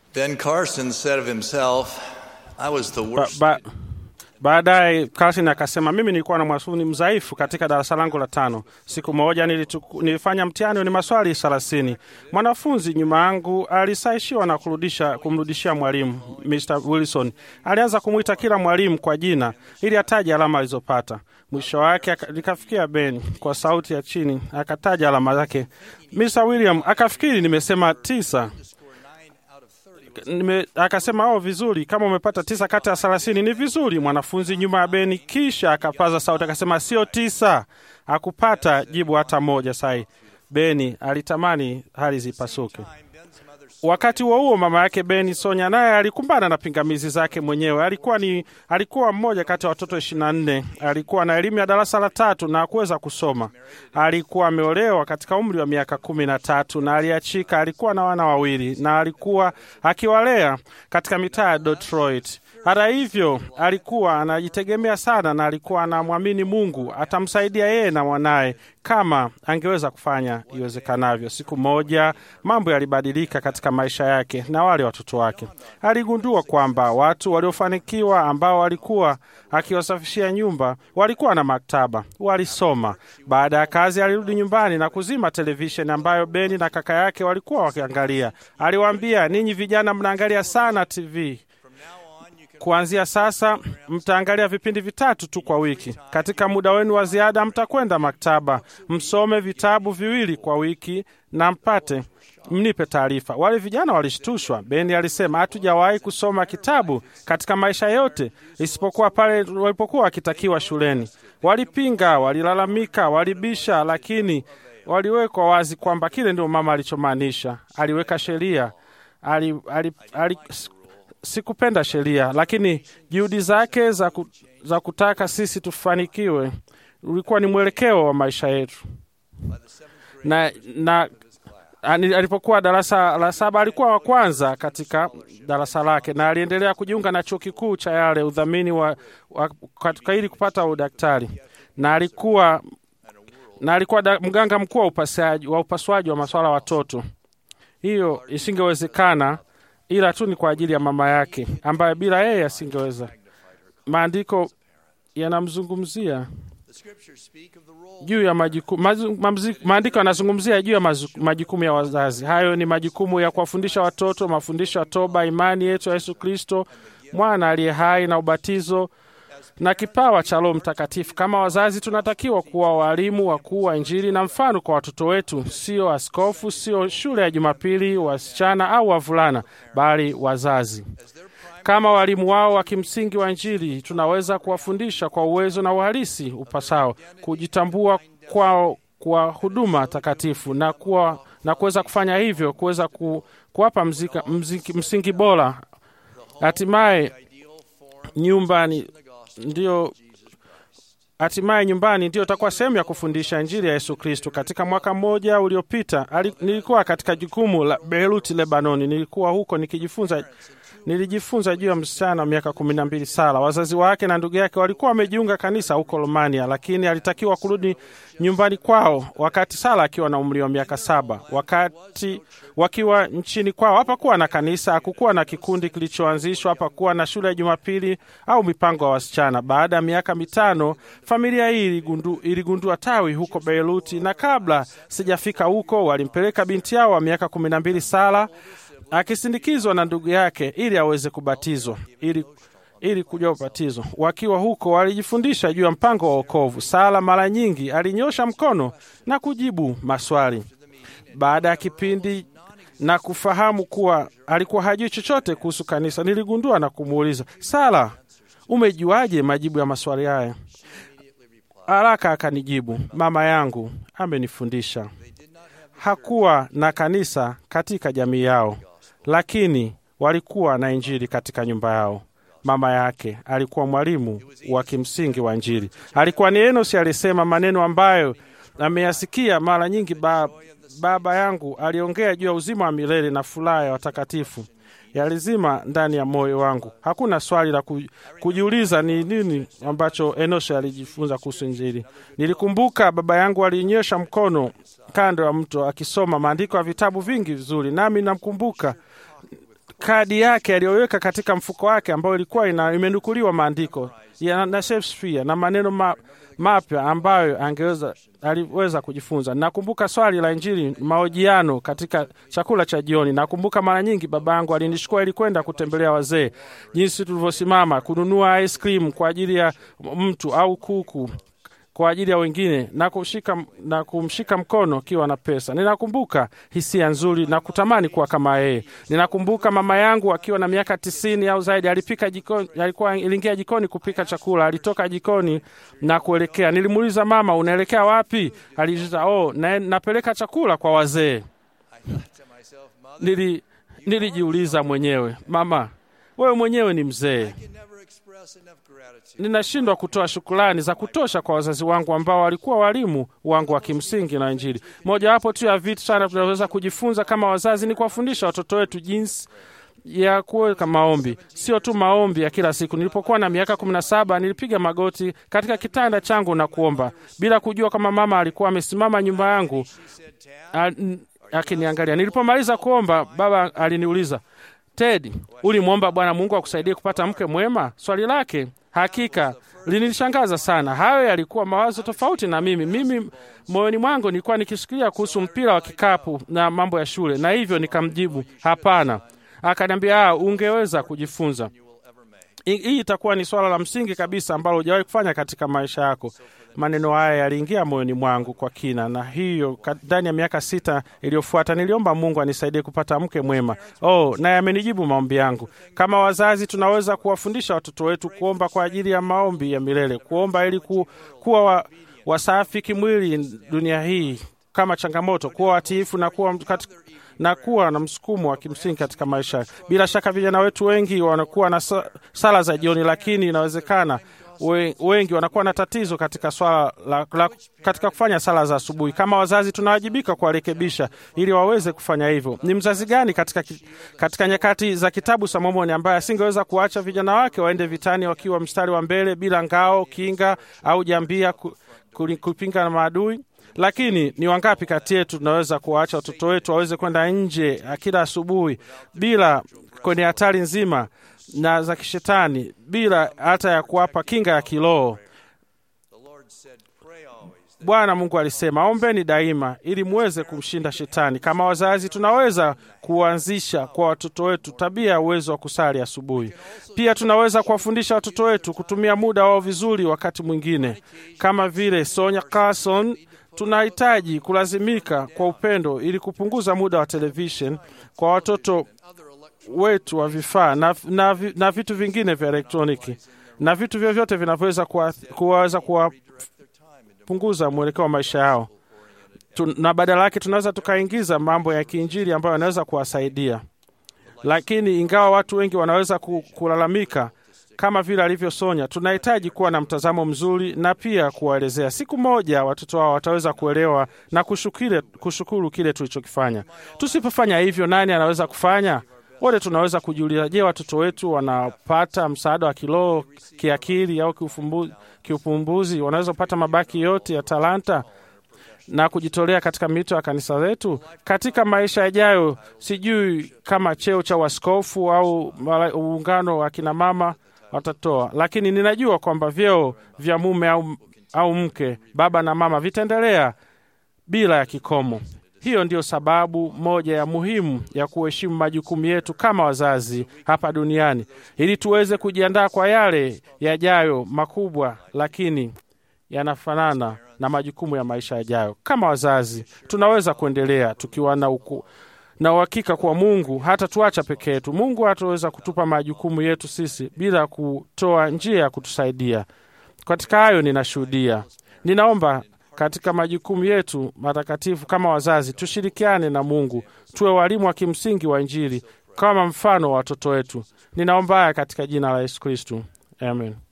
Ben Carson said of himself, I was the Ba, worst. ba, baadaye Carson akasema mimi nilikuwa na mwanafunzi mdhaifu katika darasa langu la tano. Siku moja nilichuku, nilifanya mtihani ni maswali thelathini. Mwanafunzi nyuma yangu alisaishiwa na kurudisha, kumrudishia mwalimu. Mr Wilson alianza kumwita kila mwalimu kwa jina ili ataje alama alizopata. Mwisho wake aka- likafikia Ben kwa sauti ya chini akataja alama zake. Mr William akafikiri nimesema tisa nime, akasema oh, vizuri kama umepata tisa kati ya thelathini ni vizuri. Mwanafunzi nyuma ya Beni kisha akapaza sauti akasema sio tisa, hakupata jibu hata moja. Sai Beni alitamani hali zipasuke. Wakati huo huo, mama yake Beni Sonya naye alikumbana na pingamizi zake mwenyewe. Alikuwa ni alikuwa mmoja kati ya watoto ishirini na nne. Alikuwa na elimu ya darasa la tatu na hakuweza kusoma. Alikuwa ameolewa katika umri wa miaka kumi na tatu na aliachika. Alikuwa na wana wawili na alikuwa akiwalea katika mitaa ya Detroit. Hata hivyo, alikuwa anajitegemea sana na alikuwa anamwamini Mungu atamsaidia yeye na mwanaye kama angeweza kufanya iwezekanavyo. Siku moja mambo yalibadilika katika maisha yake na wale watoto wake. Aligundua kwamba watu waliofanikiwa ambao walikuwa akiwasafishia nyumba walikuwa na maktaba, walisoma. Baada ya kazi, alirudi nyumbani na kuzima televisheni ambayo Beni na kaka yake walikuwa wakiangalia. Aliwaambia, ninyi vijana mnaangalia sana TV Kuanzia sasa mtaangalia vipindi vitatu tu kwa wiki. Katika muda wenu wa ziada, mtakwenda maktaba, msome vitabu viwili kwa wiki na mpate mnipe taarifa. Wale vijana walishtushwa. Beni alisema, hatujawahi kusoma kitabu katika maisha yote isipokuwa pale walipokuwa wakitakiwa shuleni. Walipinga, walilalamika, walibisha, lakini waliwekwa wazi kwamba kile ndio mama alichomaanisha. Aliweka sheria ali, ali, ali, sikupenda sheria, lakini juhudi zake za, ku, za kutaka sisi tufanikiwe ulikuwa ni mwelekeo wa maisha yetu. Na, na ani- alipokuwa darasa la saba alikuwa wa kwanza katika darasa lake, na aliendelea kujiunga na chuo kikuu cha Yale udhamini wa, wa, katika ili kupata udaktari, na alikuwa na alikuwa da, mganga mkuu wa upasuaji wa upasuaji wa masuala ya watoto. Hiyo isingewezekana ila tu ni kwa ajili ya mama yake ambaye bila yeye asingeweza. Maandiko yanamzungumzia juu ya majukumu, mazu- mamzi- maandiko yanazungumzia juu ya mazu- majukumu ya wazazi. Hayo ni majukumu ya kuwafundisha watoto, mafundisho ya toba, imani yetu ya Yesu Kristo, mwana aliye hai na ubatizo na kipawa cha Roho Mtakatifu. Kama wazazi, tunatakiwa kuwa walimu wakuu wa Injili na mfano kwa watoto wetu, sio askofu, sio shule ya Jumapili, wasichana au wavulana, bali wazazi. Kama walimu wao wa kimsingi wa Injili, tunaweza kuwafundisha kwa uwezo na uhalisi upasao, kujitambua kwao kwa huduma takatifu na kuwa na kuweza kufanya hivyo, kuweza ku, kuwapa mzika, mziki, msingi bora. Hatimaye nyumbani ndio hatimaye nyumbani ndio itakuwa sehemu ya kufundisha injili ya Yesu Kristo. Katika mwaka mmoja uliopita, ali- nilikuwa katika jukumu la Beirut, Lebanoni. Nilikuwa huko nikijifunza nilijifunza juu ya msichana wa miaka kumi na mbili Sara. Wazazi wake na ndugu yake walikuwa wamejiunga kanisa huko Romania, lakini alitakiwa kurudi nyumbani kwao wakati Sara akiwa na umri wa miaka saba. Wakati wakiwa nchini kwao, hapakuwa na kanisa, hakukuwa na kikundi kilichoanzishwa, hapakuwa na shule ya Jumapili au mipango ya wasichana. Baada ya miaka mitano, familia hii iligundu, iligundua tawi huko Beiruti, na kabla sijafika huko, walimpeleka binti yao wa miaka kumi na mbili Sara akisindikizwa na ndugu yake ili aweze kubatizwa ili ili kujua ubatizo. Wakiwa huko walijifundisha juu ya mpango wa wokovu. Sala mara nyingi alinyosha mkono na kujibu maswali. Baada ya kipindi na kufahamu kuwa alikuwa hajui chochote kuhusu kanisa, niligundua na kumuuliza, Sala, umejuaje majibu ya maswali haya? Haraka akanijibu, mama yangu amenifundisha. Hakuwa na kanisa katika jamii yao, lakini walikuwa na injili katika nyumba yao. Mama yake alikuwa mwalimu wa kimsingi wa Injili. Alikuwa ni Enosi alisema maneno ambayo ameyasikia mara nyingi. Ba, baba yangu aliongea juu ya uzima wa milele na furaha ya watakatifu yalizima ndani ya moyo wangu. Hakuna swali la ku- kujiuliza ni nini ambacho Enoshi alijifunza kuhusu Injili. Nilikumbuka baba yangu alinyosha mkono kando ya mto akisoma maandiko ya vitabu vingi vizuri, nami namkumbuka kadi yake aliyoweka katika mfuko wake ambayo ilikuwa ina, imenukuliwa maandiko ya na Shakespeare na maneno ma, mapya ambayo angeweza aliweza kujifunza. Nakumbuka swali la Injili mahojiano katika chakula cha jioni. Nakumbuka mara nyingi baba yangu alinishukua ili kwenda kutembelea wazee, jinsi tulivyosimama kununua ice cream kwa ajili ya mtu au kuku kwa ajili ya wengine na kushika na kumshika mkono kiwa na pesa. Ninakumbuka hisia nzuri na kutamani kuwa kama yeye. Ninakumbuka mama yangu akiwa na miaka tisini au zaidi, alipika jikoni, alikuwa iliingia jikoni kupika chakula. Alitoka jikoni na kuelekea, nilimuuliza mama, unaelekea wapi? Alijiza, oh, na, napeleka chakula kwa wazee. Nili nilijiuliza mwenyewe, mama, wewe mwenyewe ni mzee ninashindwa kutoa shukrani za kutosha kwa wazazi wangu ambao walikuwa walimu wangu wa kimsingi na Injili. Mojawapo tu ya vitu sana tunaweza kujifunza kama wazazi ni kuwafundisha watoto wetu jinsi ya kuweka maombi, sio tu maombi ya kila siku. Nilipokuwa na miaka kumi na saba nilipiga magoti katika kitanda changu na kuomba bila kujua kama mama alikuwa amesimama nyuma yangu akiniangalia. Nilipomaliza kuomba, baba aliniuliza Ted, ulimwomba Bwana Mungu akusaidie kupata mke mwema? Swali lake hakika lininishangaza sana. Hayo yalikuwa mawazo tofauti na mimi. Mimi moyoni mwangu nilikuwa nikisikilia kuhusu mpira wa kikapu na mambo ya shule, na hivyo nikamjibu hapana. Akaniambia, ungeweza kujifunza. Hii itakuwa ni swala la msingi kabisa ambalo hujawahi kufanya katika maisha yako. Maneno haya yaliingia moyoni mwangu kwa kina, na hiyo ndani ya miaka sita iliyofuata niliomba Mungu anisaidie kupata mke mwema. Oh, naye amenijibu maombi yangu. Kama wazazi, tunaweza kuwafundisha watoto wetu kuomba kwa ajili ya maombi ya milele, kuomba ili ku, kuwa wa, wasafi kimwili dunia hii kama changamoto, kuwa watiifu na kuwa katika na kuwa na msukumo wa kimsingi katika maisha. Bila shaka vijana wetu wengi wanakuwa na sala za jioni, lakini inawezekana wengi wanakuwa na tatizo katika swala la, la, katika kufanya sala za asubuhi. Kama wazazi, tunawajibika kuwarekebisha ili waweze kufanya hivyo. Ni mzazi gani katika, katika nyakati za kitabu cha Mormoni ambaye asingeweza kuacha vijana wake waende vitani wakiwa mstari wa mbele bila ngao, kinga au jambia ku, ku, kupinga na maadui? Lakini ni wangapi kati yetu tunaweza kuwaacha watoto wetu waweze kwenda nje kila asubuhi bila kwenye hatari nzima na za kishetani bila hata ya kuwapa kinga ya kiroho? Bwana Mungu alisema, ombeni daima ili muweze kumshinda shetani. Kama wazazi, tunaweza kuanzisha kwa watoto wetu tabia ya uwezo wa kusali asubuhi. Pia tunaweza kuwafundisha watoto wetu kutumia muda wao vizuri. Wakati mwingine, kama vile Sonya Carson, tunahitaji kulazimika kwa upendo ili kupunguza muda wa television kwa watoto wetu wa vifaa na, na, na vitu vingine vya elektroniki na vitu vyovyote vinavyoweza kuwaweza kuwapunguza mwelekeo wa maisha yao tu, na badala yake tunaweza tukaingiza mambo ya kiinjili ambayo yanaweza kuwasaidia. Lakini ingawa watu wengi wanaweza kulalamika kama vile alivyosonya, tunahitaji kuwa na mtazamo mzuri na pia kuwaelezea. Siku moja watoto wao wataweza kuelewa na kushukire, kushukuru kile tulichokifanya. Tusipofanya hivyo, nani anaweza kufanya? Wote tunaweza kujiuliza, je, watoto wetu wanapata msaada wa kiroho, kiakili au kiupumbuzi? Wanaweza kupata mabaki yote ya talanta na kujitolea katika mito ya kanisa letu katika maisha yajayo? Sijui kama cheo cha waskofu au uungano wa kina mama watatoa, lakini ninajua kwamba vyeo vya mume au, au mke, baba na mama vitaendelea bila ya kikomo. Hiyo ndiyo sababu moja ya muhimu ya kuheshimu majukumu yetu kama wazazi hapa duniani, ili tuweze kujiandaa kwa yale yajayo makubwa, lakini yanafanana na majukumu ya maisha yajayo. Kama wazazi, tunaweza kuendelea tukiwa na uku na uhakika kuwa Mungu hata tuacha peke yetu. Mungu hataweza kutupa majukumu yetu sisi bila kutoa njia ya kutusaidia. Katika hayo ninashuhudia, ninaomba katika majukumu yetu matakatifu kama wazazi, tushirikiane na Mungu, tuwe walimu wa kimsingi wa Injili kama mfano wa watoto wetu. Ninaomba haya katika jina la Yesu Kristu, amen.